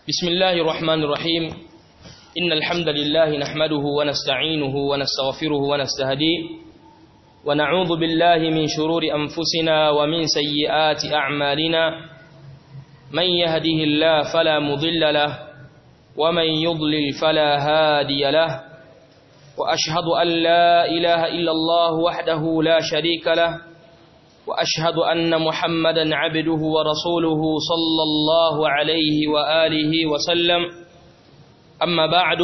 بسم الله الرحمن الرحيم إن الحمد لله نحمده ونستعينه ونستغفره ونستهديه ونعوذ بالله من شرور أنفسنا ومن سيئات أعمالنا من يهده الله فلا مضل له ومن يضلل فلا هادي له وأشهد أن لا إله إلا الله وحده لا شريك له وأشهد أن محمدا عبده ورسوله صلى الله عليه وآله وسلم أما بعد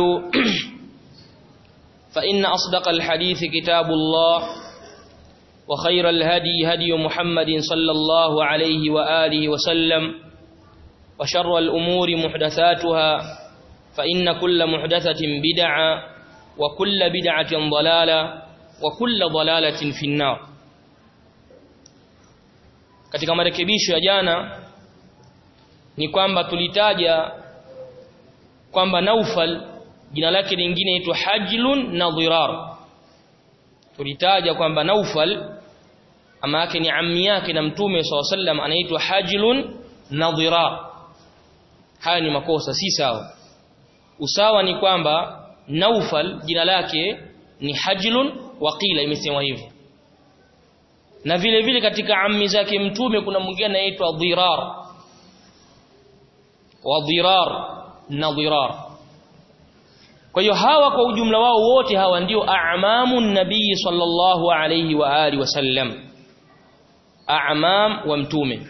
فإن أصدق الحديث كتاب الله وخير الهدي هدي محمد صلى الله عليه وآله وسلم وشر الأمور محدثاتها فإن كل محدثة بدعة وكل بدعة ضلالة وكل ضلالة في النار katika marekebisho ya jana ni kwamba tulitaja kwamba Naufal jina lake lingine inaitwa Hajlun na Dhirar tulitaja kwamba Naufal ama yake ni ammi yake na Mtume SAW sallam anaitwa Hajlun na Dhirar haya ni makosa si sawa usawa ni kwamba Naufal jina lake ni Hajlun waqila imesemwa hivyo na vile vile katika ammi zake mtume kuna mwingine anaitwa Dhirar wa Dhirar na Dhirar kwa hiyo hawa kwa ujumla wao wote hawa ndio a'mamu nabii sallallahu alayhi wa alihi wasallam a'mam wa mtume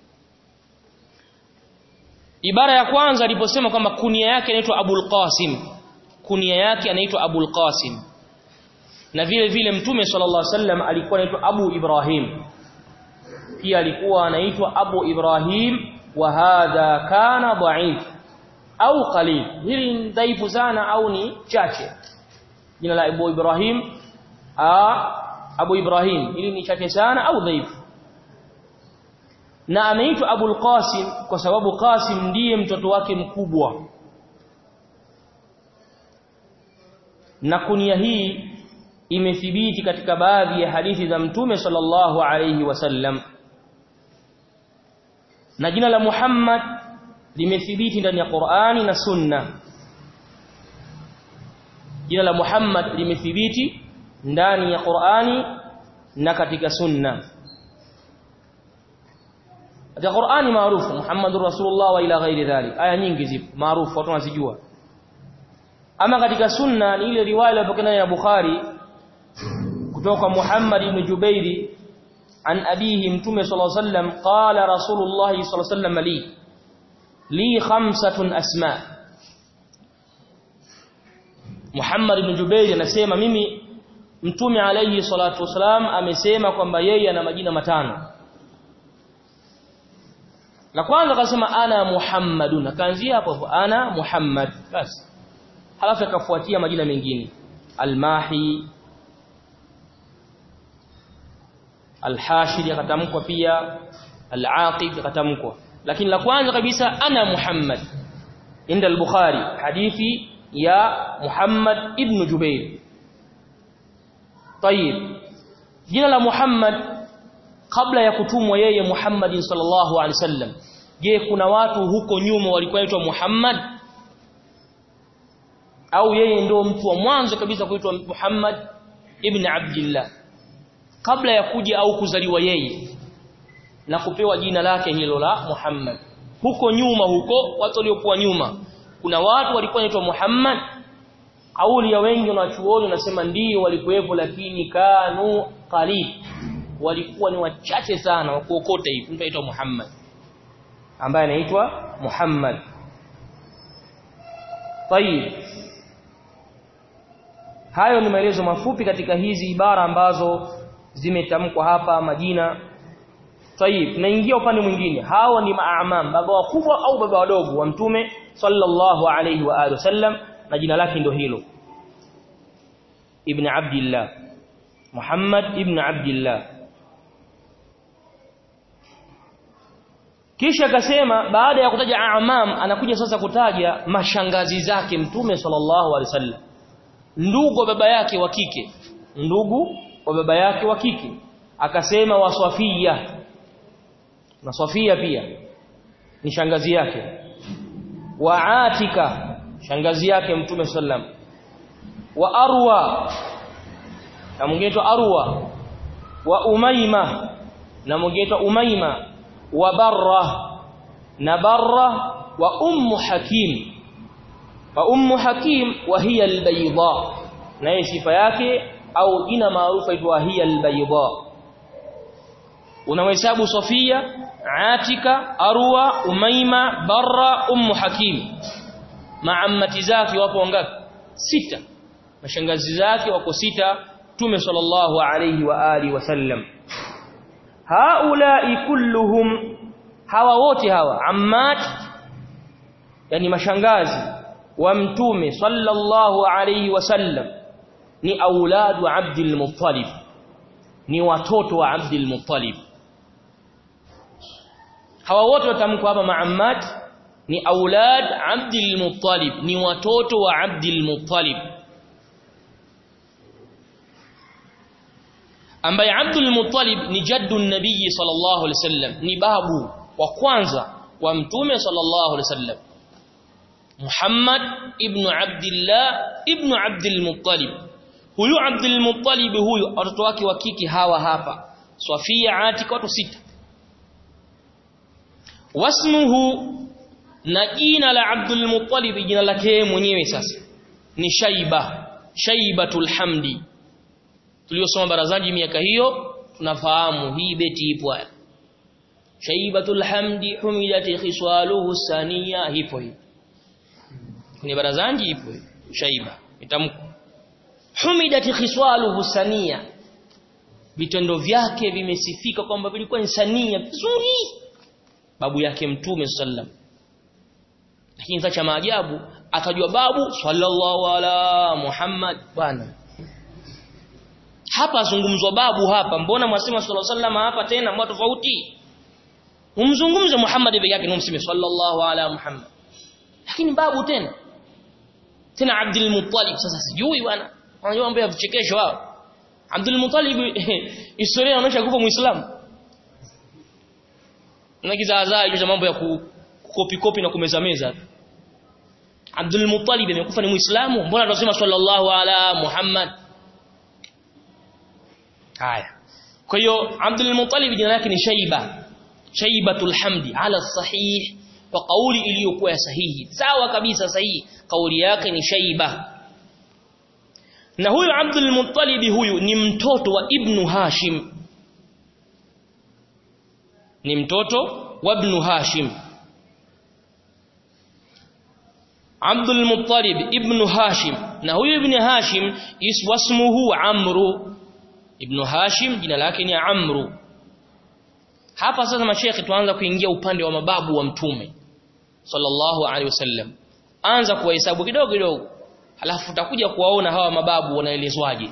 ibara ya kwanza aliposema kwamba kunia yake inaitwa Abul Qasim kunia yake anaitwa Abul Qasim na vile vile mtume sallallahu alaihi wasallam alikuwa anaitwa Abu Ibrahim pia alikuwa anaitwa Abu Ibrahim wa hadha kana dha'if au qalil hili ni dhaifu sana au ni chache jina la Abu Ibrahim a Abu Ibrahim hili ni chache sana au dhaifu na anaitwa Abu Qasim kwa sababu Qasim ndiye mtoto wake mkubwa na kunia hii imethibiti katika baadhi ya hadithi za mtume sallallahu alayhi wasallam na jina la Muhammad limethibiti ndani ya Qur'ani na Sunna jina la Muhammad limethibiti ndani ya Qur'ani na katika Sunna katika Qur'ani maarufu Muhammadur Rasulullah wa ila ghairi dhalik aya nyingi zipo maarufu watu wanazijua ama katika Sunna ni ile riwaya iliyopokea ya Bukhari kutoka Muhammad ibn Jubairi an abihi mtume sallallahu alaihi wasallam qala rasulullah sallallahu alaihi wasallam li li khamsatun asma Muhammad ibn Jubairi anasema mimi mtume alayhi salatu wasalam amesema kwamba yeye ana majina matano la kwanza akasema ana Muhammadun akaanzia hapo hapo ana Muhammad basi halafu akafuatia majina mengine Al-Mahi Al-Hashir yakatamkwa pia Al-Aqib yakatamkwa lakini la kwanza kabisa ana Muhammad inda al-Bukhari hadithi ya Muhammad ibn Jubair طيب jina la Muhammad kabla ya kutumwa yeye Muhammad sallallahu alaihi wasallam je kuna watu huko nyuma walikuwa waitwa Muhammad au yeye ndio mtu wa mwanzo kabisa kuitwa Muhammad ibn Abdullah kabla ya kuja au kuzaliwa yeye na kupewa jina lake hilo la Muhammad huko nyuma huko watu waliokuwa nyuma kuna watu walikuwa wanaitwa Muhammad kauli ya wengi wanachuoni wanasema ndio walikuwepo lakini kanu qalil walikuwa ni wachache sana wa kuokota hivi mtu aitwa Muhammad ambaye anaitwa Muhammad Tayib hayo ni maelezo mafupi katika hizi ibara ambazo zimetamkwa hapa majina Tayib naingia upande mwingine hawa ni maamam baba wakubwa au baba wadogo wa mtume sallallahu alayhi wa alihi wasallam na jina lake ndio hilo ibn abdillah Muhammad ibn abdillah kisha akasema baada ya kutaja amam anakuja sasa kutaja mashangazi zake mtume sallallahu alaihi wasallam ndugu wa baba yake wa kike ndugu wa baba yake wa kike akasema wa Safia na Safia pia ni shangazi yake wa Atika shangazi yake mtume sallam wa Arwa na mwingine Arwa wa Umaima na mwingine Umaima wa Barra na Barra wa Ummu Hakim wa Ummu Hakim wa hiya albayda na sifa yake au jina maarufu aitwa hiya albayda unahesabu Sofia Atika Arwa Umaima Barra Ummu Hakim maammati zake wapo wangapi sita mashangazi zake wako sita Mtume sallallahu alayhi wa alihi wasallam haulai kulluhum hawa wote hawa ammat yani mashangazi wa mtume sallallahu alayhi wasallam ni auladu Abdul Muttalib ni watoto wa Abdul Muttalib hawa wote watamkwa hapa maammat ni aulad Abdul Muttalib ni watoto wa Abdul Muttalib ambaye Abdul Muttalib ni jaddu nabii sallallahu alaihi wasallam ni babu wa kwanza wa mtume sallallahu alaihi wasallam Muhammad ibn Abdullah ibn Abdul Muttalib huyu Abdul Muttalib huyu watoto wake wa kike hawa hapa Safia Atika watu sita wasmuhu na jina la Abdul Muttalib jina lake mwenyewe sasa ni Shaiba Shaibatul Hamdi tuliosoma barazaji miaka hiyo tunafahamu hii beti ipo haya Shaibatul Hamdi humidati khiswaluhu saniya ipo hii kwenye barazanji ipo Shaiba itamko humidati khiswaluhu saniya vitendo vyake vimesifika kwamba vilikuwa ni sania vizuri babu yake mtume sallam lakini sasa cha maajabu akajua babu sallallahu ala Muhammad bwana hapa zungumzwa babu hapa mbona mwasema sallallahu alaihi wasallam hapa tena mwa tofauti umzungumze Muhammad peke yake numseme sallallahu ala Muhammad lakini babu tena tena Abdul Muttalib sasa sijui bwana wanajua mambo ya vichekesho wao Abdul Muttalib historia inaonyesha kufa muislamu na kizaazaa hicho mambo ya kukopi kopi na kumeza meza Abdul Muttalib amekufa ni muislamu mbona tunasema sallallahu ala Muhammad haya kwa hiyo Abdul Muttalib jina lake ni Shaiba Shaibatul Hamdi ala sahih kwa kauli iliyokuwa ya sahihi sawa kabisa sahihi kauli yake ni Shaiba na huyu Abdul Muttalib huyu ni mtoto wa Ibn Hashim ni mtoto wa Ibn Hashim Abdul Muttalib Ibn Hashim na huyu Ibn Hashim iswasmuhu Amru Ibn Hashim jina lake ni Amru hapa sasa mashekhi tuanza kuingia upande wa mababu wa mtume sallallahu alaihi wasallam anza kuwahesabu kidogo kidogo halafu utakuja kuwaona hawa mababu wanaelezwaje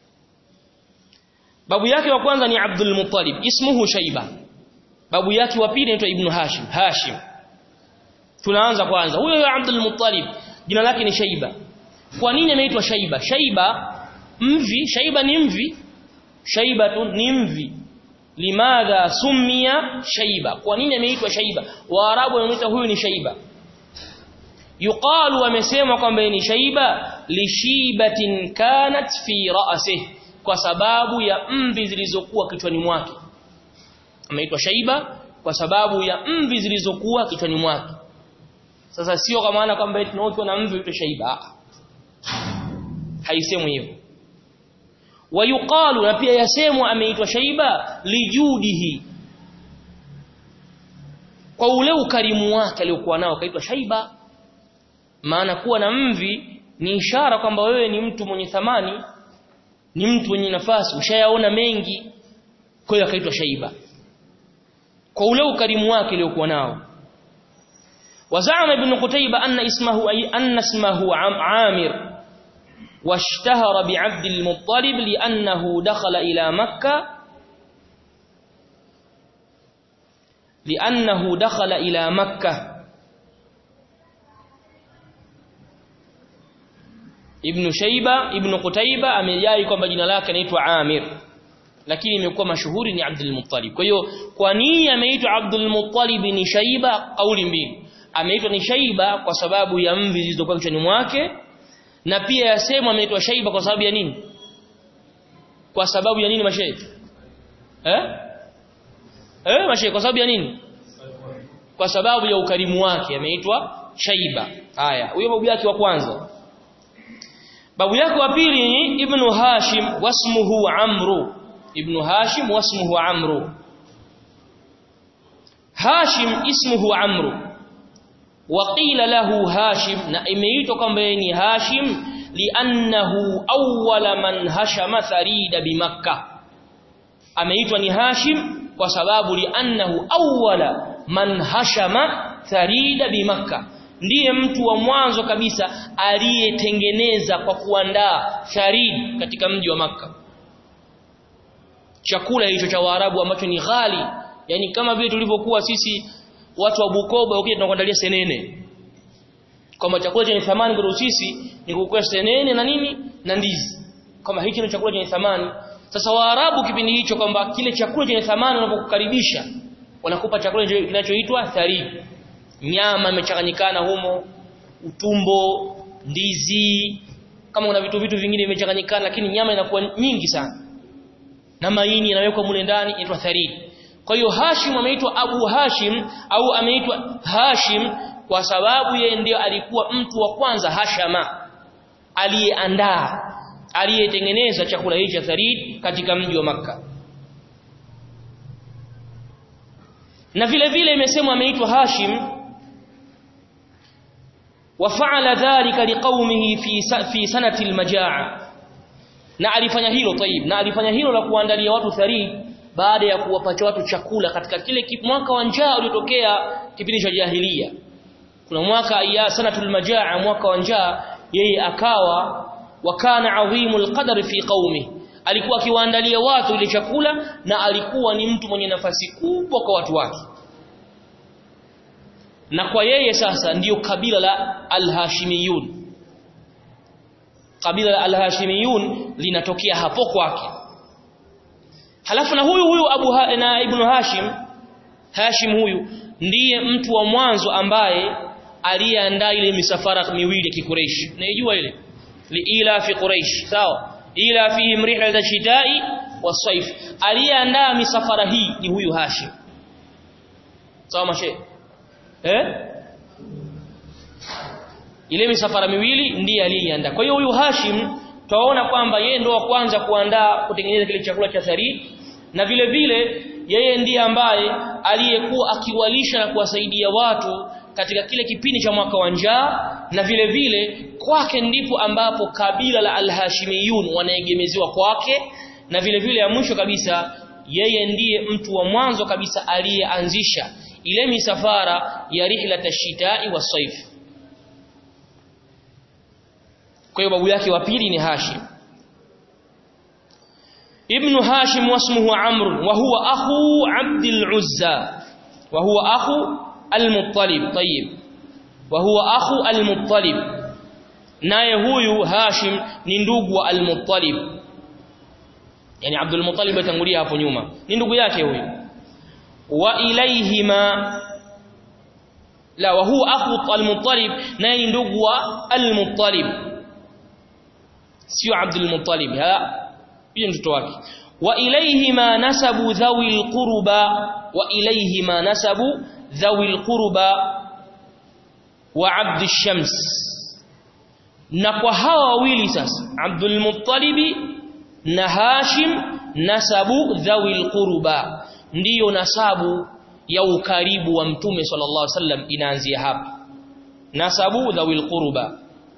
babu yake wa kwanza ni Abdul Muttalib ismuhu Shaiba babu yake wa pili anaitwa Ibn Hashim Hashim tunaanza kwanza huyo Abdul Muttalib jina lake ni Shaiba kwa nini anaitwa Shaiba Shaiba mvi Shaiba ni mvi Shaibatun ni mvi limadha summiya Shaiba kwa nini ameitwa Shaiba Waarabu wanamuita huyu ni Shaiba yuqalu wamesema kwamba ni Shaiba lishibatin kanat fi ra'sihi kwa sababu ya mvi zilizokuwa kichwani mwake ameitwa Shaiba kwa sababu ya mvi zilizokuwa kichwani mwake sasa sio kwa maana kwamba tunaokiwa na mvi uitwe Shaiba haisemwi hivyo wayuqalu na pia yasemwa ameitwa Shaiba lijudihi kwa ule ukarimu wake aliokuwa nao kaitwa Shaiba maana kuwa na mvi ni ishara kwamba wewe ni mtu mwenye thamani ni mtu mwenye nafasi ushayaona mengi kwa hiyo akaitwa Shaiba kwa ule ukarimu wake aliokuwa nao وزعم ابن قتيبة أن اسمه أي أن اسمه عامر واشتهر بعبد المطلب لأنه دخل إلى مكة لأنه دخل إلى مكة Ibn Shaiba Ibn Qutaiba amejai kwamba jina lake anaitwa Amir lakini imekuwa mashuhuri ni Abdul Muttalib. Kwa hiyo kwa nini ameitwa Abdul Muttalib ni Shaiba kauli mbili. ameitwa ni shaiba kwa sababu ya mvi zilizokuwa kichwani mwake na pia yasemwa ameitwa shaiba kwa sababu ya nini kwa sababu ya nini mashehe eh eh mashehe kwa sababu ya nini kwa sababu ya ukarimu wake ameitwa shaiba haya huyo babu yake wa kwanza babu yake wa pili ni ibnu hashim wasmuhu amru ibnu hashim wasmuhu amru hashim ismuhu amru waqila lahu hashim na imeitwa kwamba ni hashim liannahu awwala man hashama tharida bimakkah ameitwa ni hashim kwa sababu liannahu awwala man hashama tharida bimakkah ndiye mtu wa mwanzo kabisa aliyetengeneza kwa kuandaa tharid katika mji wa maka chakula hicho cha Waarabu ambacho ni ghali yani kama vile tulivyokuwa sisi watu wa Bukoba ukija tunakuandalia senene kama chakula chenye thamani kwa sisi ni kukua senene na nini na ndizi kama hiki ni chakula chenye thamani sasa Waarabu kipindi hicho kwamba kile chakula chenye thamani wanapokukaribisha wanakupa chakula kinachoitwa tharid nyama imechanganyikana humo utumbo ndizi kama una vitu vitu vingine vimechanganyikana lakini nyama inakuwa nyingi sana na maini yanawekwa mule ndani inaitwa tharid kwa hiyo Hashim ameitwa Abu Hashim au ameitwa Hashim kwa sababu yeye ndio alikuwa mtu wa kwanza Hashama aliyeandaa aliyetengeneza chakula hichi cha tharid katika mji wa maka na vile vile imesemwa ameitwa Hashim وفعل ذلك لقومه في في سنه المجاعه na alifanya hilo tayib na alifanya hilo la kuandalia watu tharid baada ya kuwapatia watu chakula katika kile mwaka wa njaa uliotokea kipindi cha jahiliya kuna mwaka ya sanatul majaa mwaka wa njaa yeye akawa wakana adhimul qadar fi qaumi alikuwa akiwaandalia watu ile chakula na alikuwa ni mtu mwenye nafasi kubwa kwa watu wake na kwa yeye sasa ndiyo kabila la al-Hashimiyun kabila la al-Hashimiyun linatokea hapo kwake halafu na huyu huyu Abu ha na Ibn Hashim Hashim huyu ndiye mtu wa mwanzo ambaye aliyeandaa ile misafara miwili ya Quraysh naijua ile liila fi Quraysh sawa ila fihim rihlat ash-shita'i was-sayf aliyeandaa misafara hii ni huyu Hashim sawa mashe eh ile misafara miwili ndiye aliyeandaa kwa hiyo huyu Hashim twaona kwamba yeye ndo wa kwanza kuandaa kutengeneza kile chakula cha tharid na vile vile yeye ndiye ambaye aliyekuwa akiwalisha na kuwasaidia watu katika kile kipindi cha mwaka wa njaa na vile vile kwake ndipo ambapo kabila la al-Hashimiyun wanaegemeziwa kwake na vile vile ya mwisho kabisa yeye ndiye mtu wa mwanzo kabisa aliyeanzisha ile misafara ya rihlat ash-shita'i was-sayf kwa hiyo babu yake wa pili ni Hashim ibn Hashim wasmuhu Amr wa huwa akhu Abd al-Uzza wa huwa akhu al-Muttalib tayyib wa huwa akhu al-Muttalib naye huyu Hashim ni ndugu wa al-Muttalib yani Abdul Muttalib atangulia hapo nyuma ni ndugu yake huyu wa ilayhima la wa huwa akhu al-Muttalib naye ni ndugu wa al-Muttalib sio Abdul Muttalib ha yeye mtoto wake wa ilayhima nasabu dhawil qurba wa ilayhima nasabu dhawil qurba wa Abd shams na kwa hawa wawili sasa Abdul Muttalib na Hashim nasabu dhawil qurba ndiyo nasabu ya ukaribu wa mtume sallallahu alaihi wasallam inaanzia hapa nasabu dhawil qurba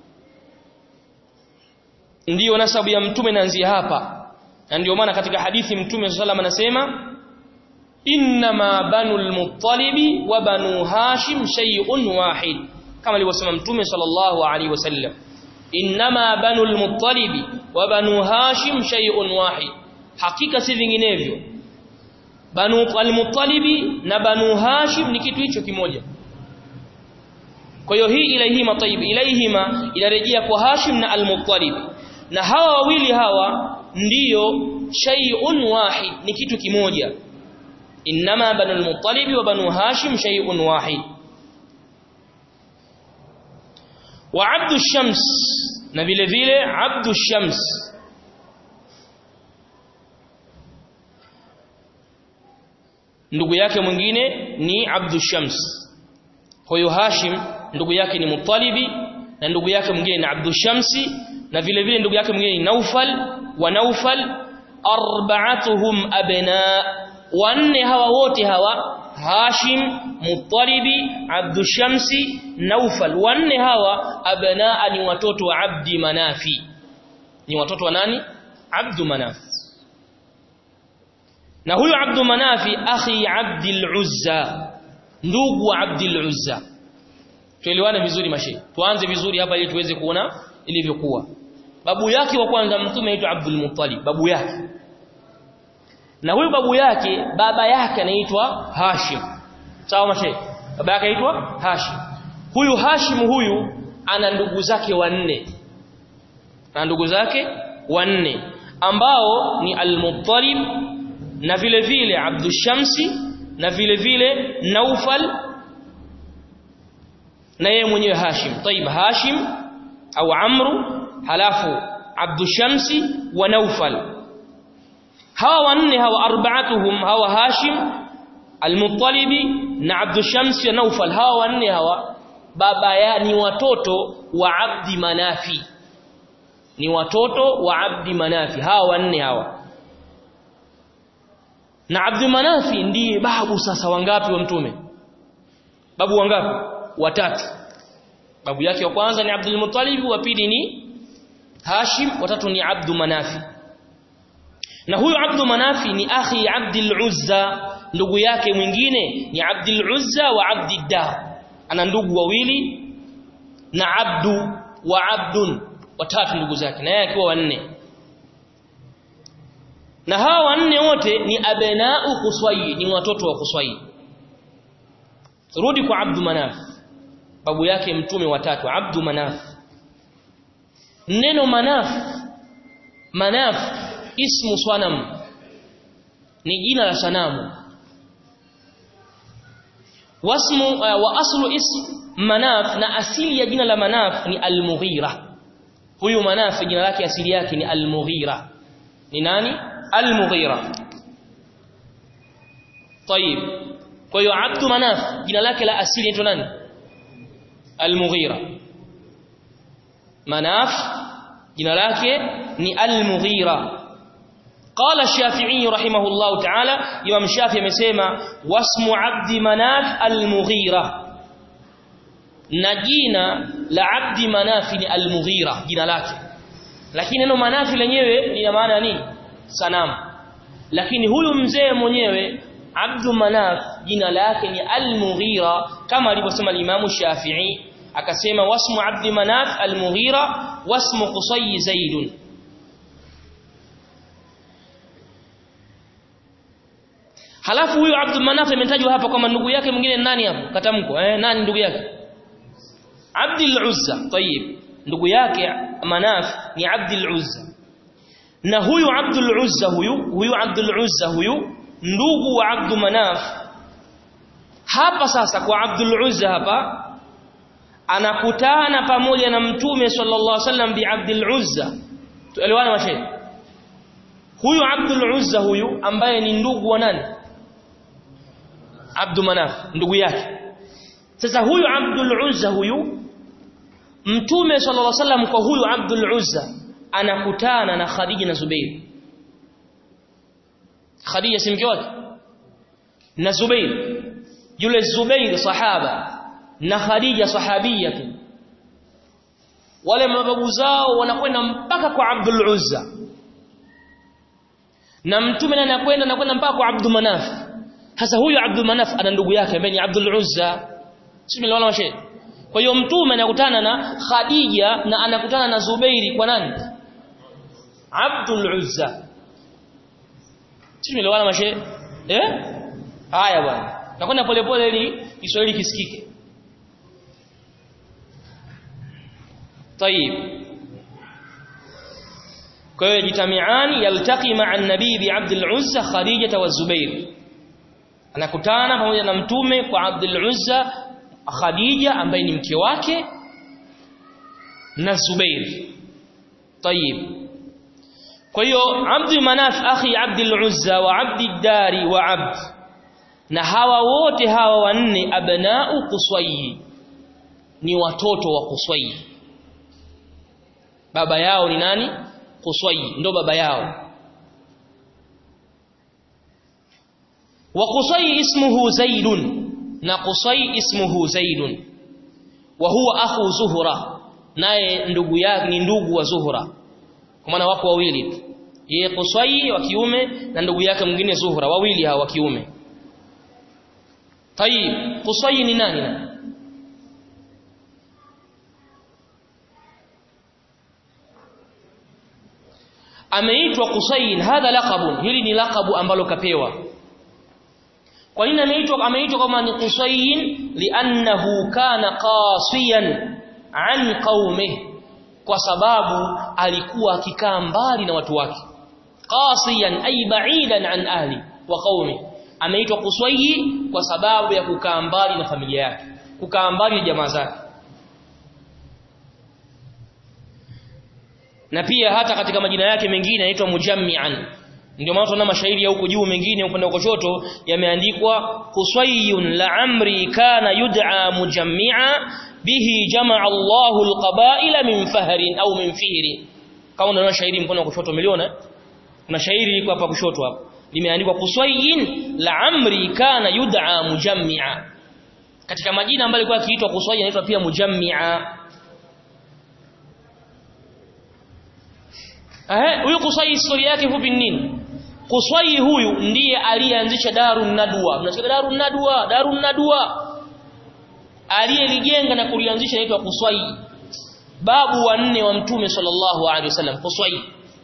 ndiyo nasabu ya mtume inaanzia hapa na ndio maana katika hadithi mtume sallallahu alaihi wasallam anasema inma banul muttalibi wa banu hashim shay'un wahid kama alivyosema mtume sallallahu alaihi wasallam inma banul muttalibi wa banu hashim shay'un wahid hakika si vinginevyo banu al-muttalibi na banu hashim ni kitu hicho kimoja kwa hiyo hii ilaihima tayib ilaihima inarejea kwa hashim na al-muttalib na hawa wawili hawa ndiyo shay'un wahid ni kitu kimoja inma banu al-muttalib wa banu hashim shay'un wahid wa abdu shams na vile vile abdu shams ndugu yake mwingine ni abdu shams kwa hiyo hashim ndugu yake ni mutalibi na ndugu yake mwingine ni abdu shamsi na vile vile ndugu yake mwingine ni naufal wa naufal arba'atuhum abna wanne hawa wote hawa Hashim Muttalibi Abdu Shamsi Naufal wanne hawa abnaa ni watoto wa Abdi Manafi ni watoto wa nani Abdu Manaf na huyo Abdu Manafi akhi Abdul Uzza ndugu wa Abdul Uzza tuelewane vizuri mashe tuanze vizuri hapa ili tuweze kuona ilivyokuwa babu yake wa kwanza mtume aitwa Abdul Muttalib babu yake na huyu babu yake baba yake anaitwa Hashim sawa mashe baba yake anaitwa Hashim huyu Hashim huyu ana ndugu zake wanne na ndugu zake wanne ambao ni Al-Muttalib na vile vile Abdul Shamsi na vile vile Naufal na yeye mwenyewe Hashim طيب Hashim au Amru halafu Abdul Shamsi wa Naufal hawa wanne hawa arba'atuhum hawa Hashim Al-Muttalibi na Abdul Shams na Naufal hawa wanne hawa baba ya ni watoto wa Abdi Manafi ni watoto wa Abdi Manafi hawa wanne hawa na Abdi Manafi ndiye babu sasa wangapi wa mtume babu wangapi watatu babu yake wa kwanza ni Abdul Muttalib wa pili ni Hashim watatu ni Abdu Manafi na huyu Abdu Manafi ni akhi Abdul Uzza ndugu yake mwingine ni Abdul Uzza wa Abdiddar ana ndugu wawili na Abdu wa Abdun watatu ndugu zake na yeye akiwa wanne na hawa wanne wote ni abnau Qusay ni watoto wa Qusay rudi kwa Abdu Manaf babu yake mtume watatu Abdu Manaf neno Manaf Manaf ismu swanam ni jina la sanamu wasmu uh, wa aslu ism manaf na asili ya jina la manaf ni al-mughira huyu manaf jina lake asili yake ni al-mughira ni nani al-mughira طيب kwa hiyo abdu manaf jina lake la asili ni nani al-mughira manaf jina lake ni al-mughira قال الشافعي رحمه الله تعالى امام الشافعي amesema wasmu abdi manaf al-mughira na jina la abdi manaf ni al-mughira jina lake lakini neno manafi lenyewe lina maana nini sanamu lakini huyu mzee mwenyewe abdu manaf jina lake ni al-mughira kama alivyosema al-imam Shafi'i akasema wasmu abdi manaf al-mughira wasmu qusay zaidun Halafu huyu Abdul Manaf ametajwa hapa kama ndugu yake mwingine nani hapo? Katamko eh nani ndugu yake? Abdul Uzza. Tayib. Ndugu yake Manaf ni Abdul Uzza. Na huyu Abdul Uzza huyu, huyu Abdul Uzza huyu ndugu wa Abdul Manaf. Hapa sasa kwa Abdul Uzza hapa anakutana pamoja na Mtume sallallahu alaihi wasallam bi Abdul Uzza. Tuelewana mashehe? Huyu Abdul Uzza huyu ambaye ni ndugu wa nani? Abdu Manaf ndugu yake sasa huyu Abdul Uzza huyu Mtume sallallahu alaihi wasallam kwa huyu Abdul Uzza anakutana na Khadija na Zubair Khadija si mke wake na Zubair yule Zubair sahaba na Khadija sahabia tu wale mababu zao wanakwenda mpaka kwa Abdul Uzza na mtume naye anakwenda anakwenda mpaka kwa Abdul Manaf sasa huyu Abdul Manaf ana ndugu yake ambaye ni Abdul Uzza sio wala mashe kwa hiyo mtume anakutana na Khadija na anakutana na Zubairi kwa nani Abdul Uzza sio wala mashe eh haya bwana nakwenda polepole ili Kiswahili kisikike طيب kwa hiyo jitamiani yaltaqi ma'a an-nabii bi Abdul Uzza Khadija wa Zubair anakutana pamoja na mtume kwa Abdul Uzza Khadija ambaye ni mke wake na Zubair طيب kwa hiyo Abd Manaf akhi Abd al-Uzza wa Abd ad-Dari wa Abd na hawa wote hawa wanne abna'u Qusay ni watoto wa Qusay baba yao ni nani Qusay ndo baba yao wa Qusay ismuhu Zaidun na Qusay ismuhu Zaidun wa huwa akhu Zuhra naye ndugu yake ni ndugu wa Zuhra kwa maana wako wawili tu yeye Qusay wa kiume na ndugu yake mwingine Zuhra wawili hao wa kiume Tayib Qusay ni nani na ameitwa Qusayn hadha laqabun hili ni laqabu ambalo kapewa kwa nini ameitwa ameitwa kama ni Qusayn li'annahu kana qasiyan an qaumihi kwa sababu alikuwa akikaa mbali na watu wake qasiyan ay ba'idan an ahli wa qaumi ameitwa Qusayyi kwa sababu ya kukaa mbali na familia yake kukaa mbali na jamaa zake na pia hata katika majina yake mengine anaitwa mujammi'an ndio maana tunaona mashairi ya huko juu mengine upande wa kushoto yameandikwa Qusayyun la amri kana yud'a mujammi'a bihi jamaa Allahu alqaba'ila min fahrin au min fihri kama unaona shairi mkono wa kushoto umeliona kuna shairi liko hapa kushoto hapa limeandikwa Qusayyin la amri kana yud'a mujammi'a katika majina ambayo alikuwa akiitwa Qusayyin anaitwa pia mujammi'a eh huyu Qusay historia yake fupi nini Qusay huyu ndiye aliyeanzisha Darun Nadwa mnasikia Darun Nadwa Darun Nadwa aliyelijenga na kulianzisha inaitwa Qusay babu wa nne wa mtume sallallahu alaihi wasallam Qusay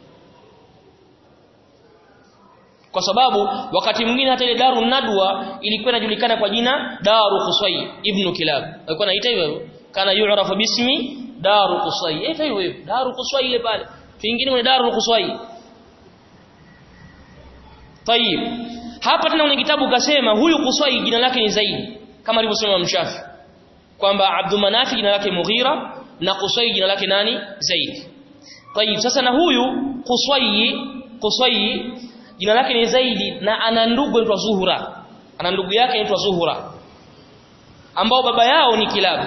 kwa sababu wakati mwingine hata ile Darun Nadwa ilikuwa inajulikana kwa jina Daru Qusay ibn Kilab alikuwa anaita hivyo kana yu'rafu bismi Daru Qusay ita hivyo hivyo Daru Qusay ile pale vingine ni Daru Qusay Tayib hapa tena kuna kitabu kasema huyu Qusay jina lake ni Zaid kama alivyosema Mshafi kwamba Abdul Manaf jina lake Mughira na Qusay jina lake nani Zaid Tayib sasa na huyu Qusay Qusay jina lake ni Zaidi na ana ndugu anaitwa Zuhura ana ndugu yake anaitwa Zuhura ambao baba yao ni Kilab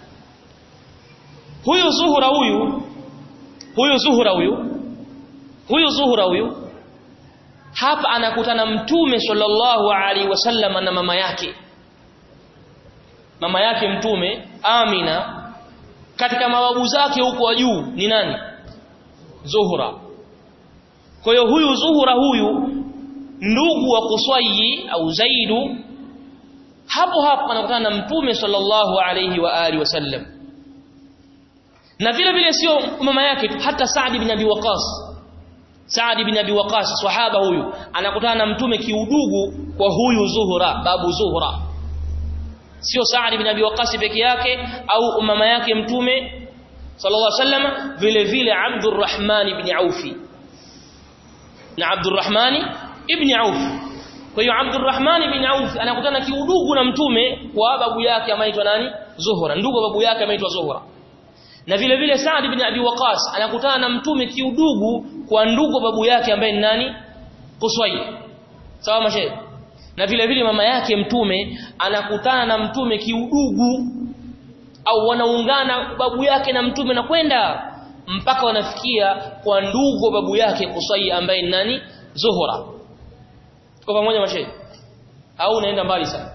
huyu Zuhura huyu huyu Zuhura huyu huyu Zuhura huyu hapa anakutana mtume sallallahu alaihi wasallam na mama yake mama yake mtume Amina katika mababu zake huko wa juu ni nani Zuhra kwa hiyo huyu Zuhra huyu ndugu wa Qusayyi au Zaidu hapo hapo anakutana na mtume sallallahu alaihi wa alihi wasallam na vile vile sio mama yake hata Saad bin Abi Waqas Saad bin Abi Waqas sahaba huyu anakutana na mtume kiudugu kwa huyu Zuhra babu Zuhra sio Saad bin Abi Waqas peke yake au mama yake mtume sallallahu alaihi wasallam vile vile Abdurrahman ibn Aufi na Abdurrahman ibn Auf kwa hiyo Abdurrahman ibn Auf anakutana kiudugu na mtume kwa babu yake anaitwa nani Zuhra ndugu babu yake anaitwa Zuhra na vile vile Saad ibn Abi Waqas anakutana na mtume kiudugu kwa ndugu babu yake ambaye ni nani Qusay sawa mashe na vile vile mama yake mtume anakutana na mtume kiudugu au wanaungana babu yake na mtume na kwenda mpaka wanafikia kwa ndugu babu yake Qusay ambaye ni nani Zuhra kwa pamoja mashe au unaenda mbali sana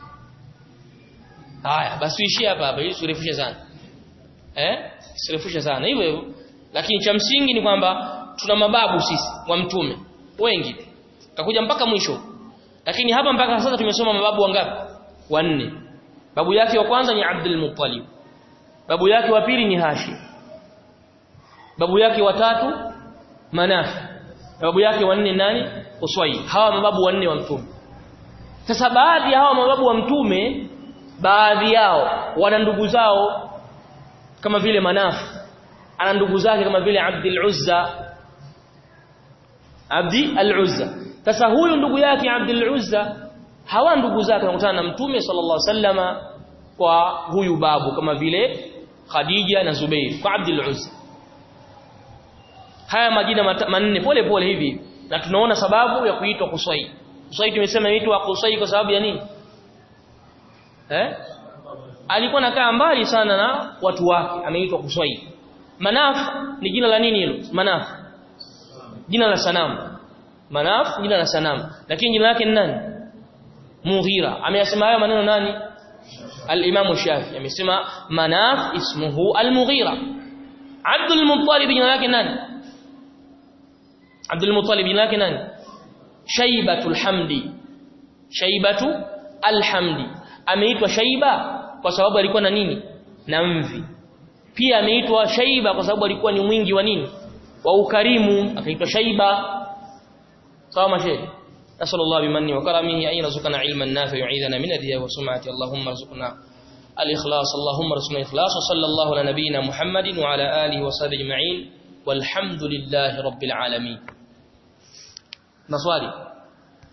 haya basi uishie hapa hapa ili surefushe sana eh sirefusha sana hivyo hivyo lakini cha msingi ni kwamba tuna mababu sisi wa mtume wengi takuja mpaka mwisho lakini hapa mpaka sasa tumesoma mababu wangapi wanne babu yake wa kwanza ni Abdul Muttalib babu yake wa pili ni Hashim babu yake wa tatu Manaf babu yake wa nne nani Uswai hawa mababu wanne wa mtume sasa baadhi ya hawa mababu wa mtume baadhi yao wana ndugu zao kama vile Manaf ana ndugu zake kama vile Abdul Uzza Abdi al-Uzza sasa huyu ndugu yake Abdul Uzza hawa ndugu zake wanakutana na Mtume sallallahu alaihi wasallama kwa huyu babu kama vile Khadija na Zubair kwa Abdul Uzza haya majina manne pole pole hivi na tunaona sababu ya kuitwa Qusay Qusay tumesema inaitwa Qusay kwa sababu ya nini eh alikuwa nakaa mbali sana na watu wake ameitwa Qusay Manaf ni jina la nini hilo Manaf jina la sanamu Manaf jina la sanamu lakini jina lake ni nani Mughira ameyasema hayo maneno nani Al-Imam Shafi amesema Manaf ismuhu Al-Mughira Abdul Muttalib jina lake nani Abdul Muttalib jina lake nani Shaibatul Hamdi Shaibatu Al-Hamdi ameitwa Shaiba kwa sababu alikuwa na nini na mvi pia ameitwa Shaiba kwa sababu alikuwa ni mwingi wa nini wa ukarimu akaitwa Shaiba sawa mashehe نسأل الله بمنه وكرمه أن يرزقنا علما نافعا يعيذنا من الرياء والسمعة اللهم ارزقنا الإخلاص اللهم ارزقنا الإخلاص وصلى الله على نبينا محمد وعلى آله وصحبه أجمعين والحمد لله رب العالمين مصاري